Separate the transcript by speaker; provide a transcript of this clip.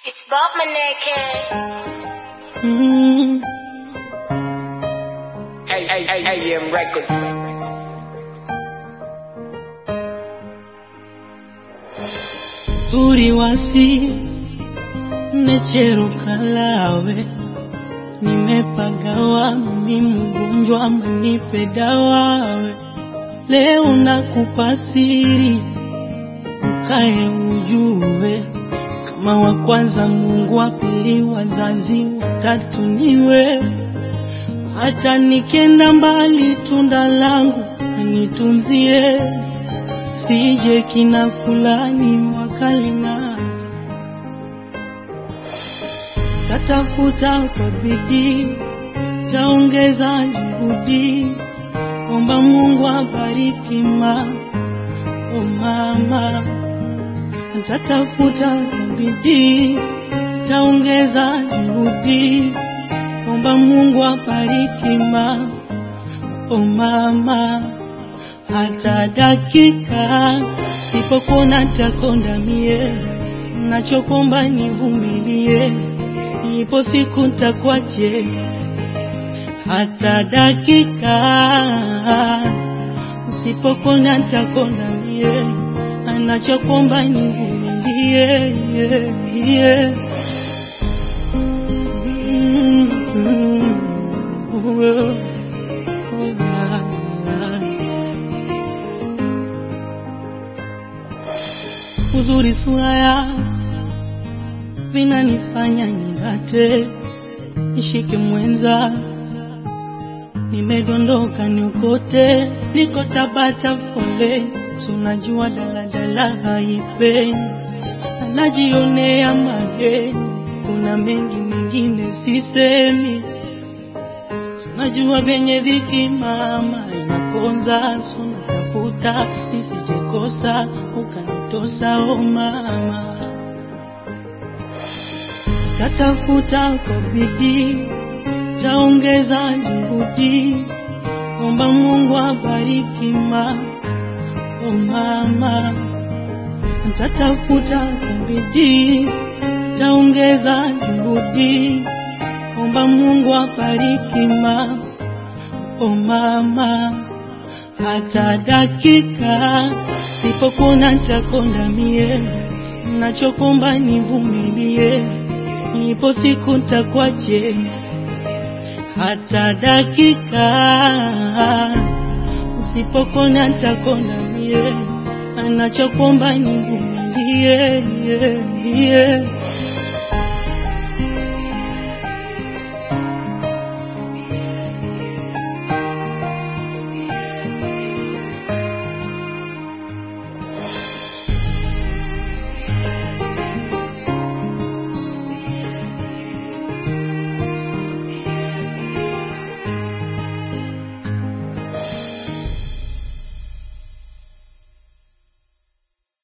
Speaker 1: It's Bob Maneke.
Speaker 2: Mm,
Speaker 3: AM Records.
Speaker 2: zuri wasi necheruka lawe nimepagawa mimi mgonjwa manipe dawawe leo nakupa siri ukae ujue kama wa kwanza Mungu wa pili wazazi watatu niwe hata nikenda mbali tunda langu anitunzie sije kina fulani wakaling'ata tatafuta kwa bidii taongeza juhudi omba Mungu abariki ma o mama tatafuta kwa bidii taongeza juhudi omba Mungu abariki ma o mama hata dakika sipokuona takonda mie nachokomba nivumilie ipo siku ntakwaje hata dakika sipokuona takonda mie anachokomba nivumilie yeah, yeah. Mm, mm, oh, oh, la, la. uzuri sura ya vinanifanya nidate nishike mwenza nimedondoka niokote niko tabata foleni sunajua daladala haipeni anajionea mageni kuna mengi mengine sisemi Najua vyenye dhiki mama inaponza, suna tafuta nisijekosa ukanitosa o mama. Tatafuta kwa bidii, taongeza juhudi, omba Mungu abariki ma o mama. Tatafuta kwa bidii, taongeza juhudi omba Mungu abariki ma o mama, hata dakika sipokuona ntakonda mie, nachokomba nivumilie, ipo siku ntakwaje, hata dakika sipokuona ntakonda mie, anachokomba nivumilie yeah, yeah.